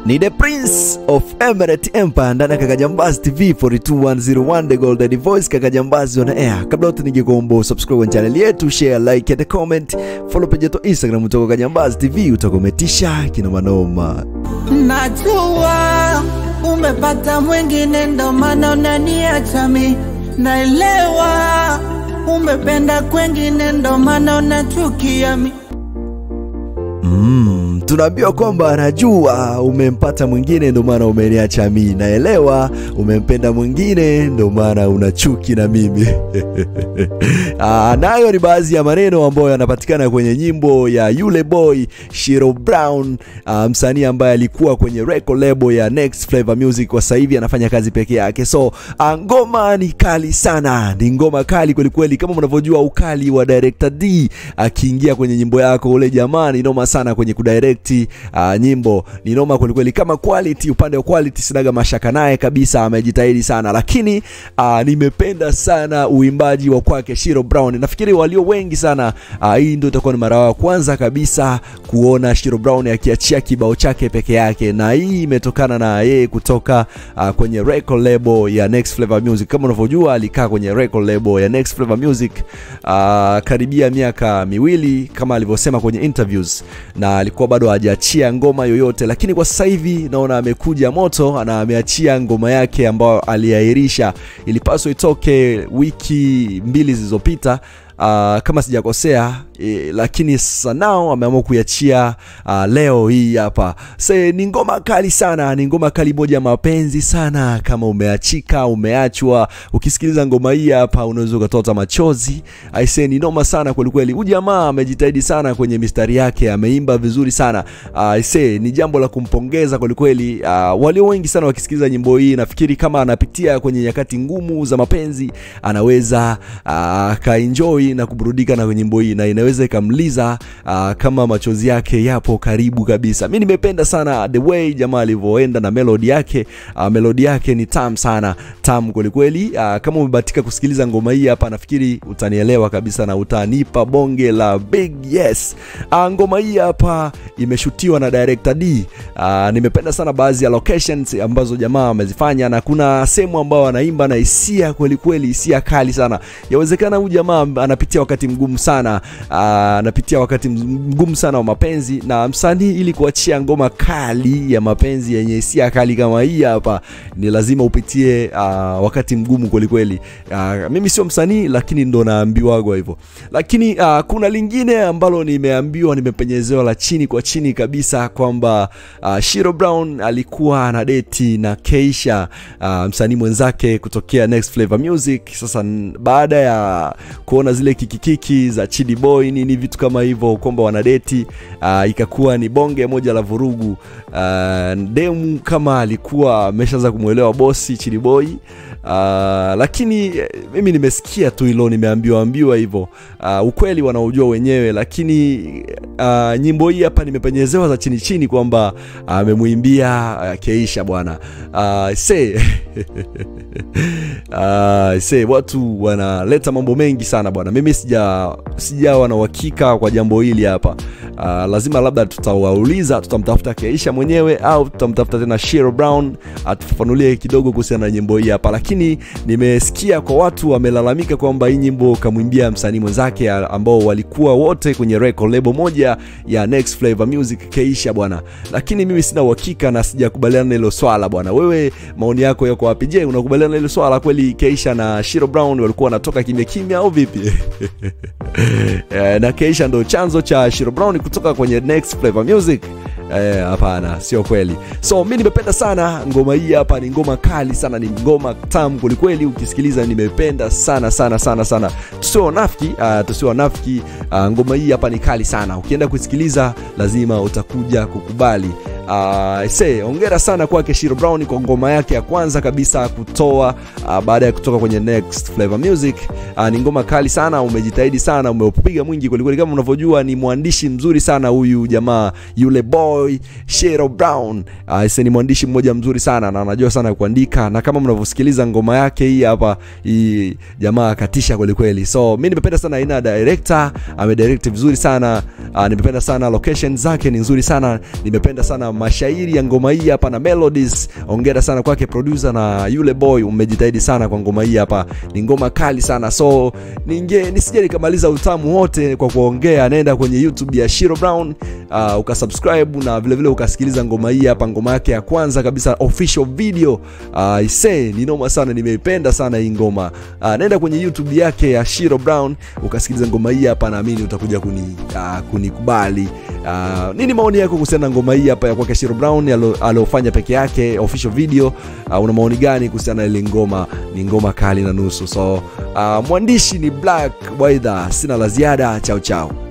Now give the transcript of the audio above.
ni the prince of emirate empire ndani ya kakajambazi tv 42101 the golden voice kakajambazi on air kabla yote ningekuomba subscribe kwenye channel yetu share like and comment follow page yetu instagram utoko kajambazi tv utakometisha kinomanoma Najua umepata mwingine, ndo maana unaniacha mi. Naelewa umependa kwengine, ndo maana unachukia mi. Mm, tunaambiwa kwamba anajua umempata mwingine ndo maana umeniacha mi naelewa umempenda mwingine ndo maana una chuki na mimi Ah, nayo ni baadhi ya maneno ambayo yanapatikana kwenye nyimbo ya yule boy shiro brown ah, msanii ambaye alikuwa kwenye record label ya next flavor music kwa sasa hivi anafanya kazi peke yake so ah, ngoma ni kali sana ni ngoma kali kwelikweli kama mnavyojua ukali wa director d akiingia kwenye nyimbo yako ule jamaa ni noma sana kwenye kudirect uh, nyimbo ni noma kwelikweli kama quality upande wa quality sinaga mashaka naye kabisa amejitahidi sana lakini uh, nimependa sana uimbaji wa kwake shiro brown nafikiri walio wengi sana uh, hii ndio itakuwa ni mara ya kwanza kabisa kuona shiro brown akiachia kibao chake peke yake na hii imetokana na yeye kutoka uh, kwenye record label ya next flavor music kama unavyojua alikaa kwenye record label ya next flavor music uh, karibia miaka miwili kama alivyosema kwenye interviews na alikuwa bado hajaachia ngoma yoyote lakini kwa sasa hivi naona amekuja moto na ameachia ngoma yake ambayo aliahirisha ilipaswa itoke wiki mbili zilizopita Uh, kama sijakosea e, lakini sasa nao ameamua kuiachia uh, leo hii hapa se ni ngoma kali sana ni ngoma kali moja ya mapenzi sana kama umeachika umeachwa ukisikiliza ngoma hii hapa unaweza ukatota machozi aise ni noma sana kwelikweli huyu jamaa amejitahidi sana kwenye mistari yake ameimba vizuri sana aise ni jambo la kumpongeza kwelikweli uh, walio wengi sana wakisikiliza nyimbo hii nafikiri kama anapitia kwenye nyakati ngumu za mapenzi anaweza akaenjoy na kuburudika na nyimbo hii na inaweza ikamliza uh, kama machozi yake yapo karibu kabisa mi nimependa sana the way jamaa alivyoenda na melodi yake uh, melodi yake ni tam sana tam kwelikweli uh, kama umebatika kusikiliza ngoma hii hapa nafikiri utanielewa kabisa na utanipa bonge la big yes uh, ngoma hii hapa imeshutiwa na director d uh, nimependa sana baadhi ya locations ambazo jamaa amezifanya na kuna sehemu ambao anaimba na hisia kwelikweli hisia kali sana yawezekana huyu jamaa anapitia wakati mgumu sana ah, anapitia wakati mgumu sana wa mapenzi na msanii ili kuachia ngoma kali ya mapenzi yenye hisia kali kama hii hapa ni lazima upitie uh, wakati mgumu kwelikweli uh, mimi sio msanii lakini ndo naambiwagwa hivyo lakini uh, kuna lingine ambalo nimeambiwa nimepenyezewa la chini kwa chini kabisa kwamba uh, shiro brown alikuwa na deti na keisha uh, msanii mwenzake kutokea next flavor music sasa n- baada ya kuona zile kikikiki za chidi boy nini vitu kama hivyo kwamba wanadeti uh, ikakuwa ni bonge moja la vurugu uh, demu kama alikuwa ameshaanza kumwelewa bosi chidi boy Uh, lakini eh, mimi nimesikia tu hilo nimeambiwa ambiwa hivyo uh, ukweli wanaojua wenyewe lakini uh, nyimbo hii hapa nimepenyezewa za chini chini kwamba amemwimbia uh, keisha bwana uh, se uh, se watu wanaleta mambo mengi sana bwana mimi sija sijawa na uhakika kwa jambo hili hapa uh, lazima labda tutawauliza tutamtafuta keisha mwenyewe au tutamtafuta tena shiro brown atufafanulie kidogo kuhusiana na nyimbo hii hapa lakini nimesikia kwa watu wamelalamika kwamba hii nyimbo kamwimbia msanii mwenzake a- ambao walikuwa wote kwenye record label moja ya next flavor music keisha bwana lakini mimi sina uhakika na sijakubaliana na hilo swala bwana wewe maoni yako yako wapi je unakubaliana na hilo swala kweli keisha na shiro brown walikuwa wanatoka kimya kimya au vipi Eh, na keisha ndo chanzo cha shiro brown kutoka kwenye next flavor music Eh, hapana sio kweli so mi nimependa sana ngoma hii hapa ni ngoma kali sana ni ngoma tam kwelikweli ukisikiliza nimependa sana sana sana sana tusio wanafiki uh, tusio wanafiki uh, ngoma hii hapa ni kali sana ukienda kusikiliza lazima utakuja kukubali Uh, se ongera sana kwake Shiro Brown kwa ngoma yake ya kwanza kabisa kutoa uh, baada ya kutoka kwenye Next Flavor Music. Uh, ni ngoma kali sana, umejitahidi sana, umeupiga mwingi kwelikweli. Kama unavyojua ni mwandishi mzuri sana huyu jamaa yule boy Shiro Brown. Uh, se ni mwandishi mmoja mzuri sana na anajua sana kuandika, na kama mnavyosikiliza ngoma yake hii hapa, hii jamaa akatisha kwelikweli. So mi nimependa sana aina ya director, amedirect vizuri sana. Uh, nimependa sana location zake ni nzuri sana, nimependa sana mashairi ya ngoma hii hapa na melodies ongera sana kwake producer na yule boy umejitahidi sana kwa ngoma hii hapa ni ngoma kali sana so ninge nisije nikamaliza utamu wote kwa kuongea nenda kwenye youtube ya shiro brown uh, ukasubscribe na vile vile ukasikiliza ngoma hii hapa ngoma yake ya kwanza kabisa official video uh, ise ni noma sana nimeipenda sana hii ngoma uh, nenda kwenye youtube yake ya shiro brown ukasikiliza ngoma hii hapa naamini utakuja kuni, uh, kunikubali uh, nini maoni yako kuhusiana na ngoma hii hapa ya kwake shiro brown alo- aliofanya peke yake official video uh, una maoni gani kuhusiana na ile ngoma ni ngoma kali na nusu so uh, mwandishi ni black waidha sina la ziada chao chao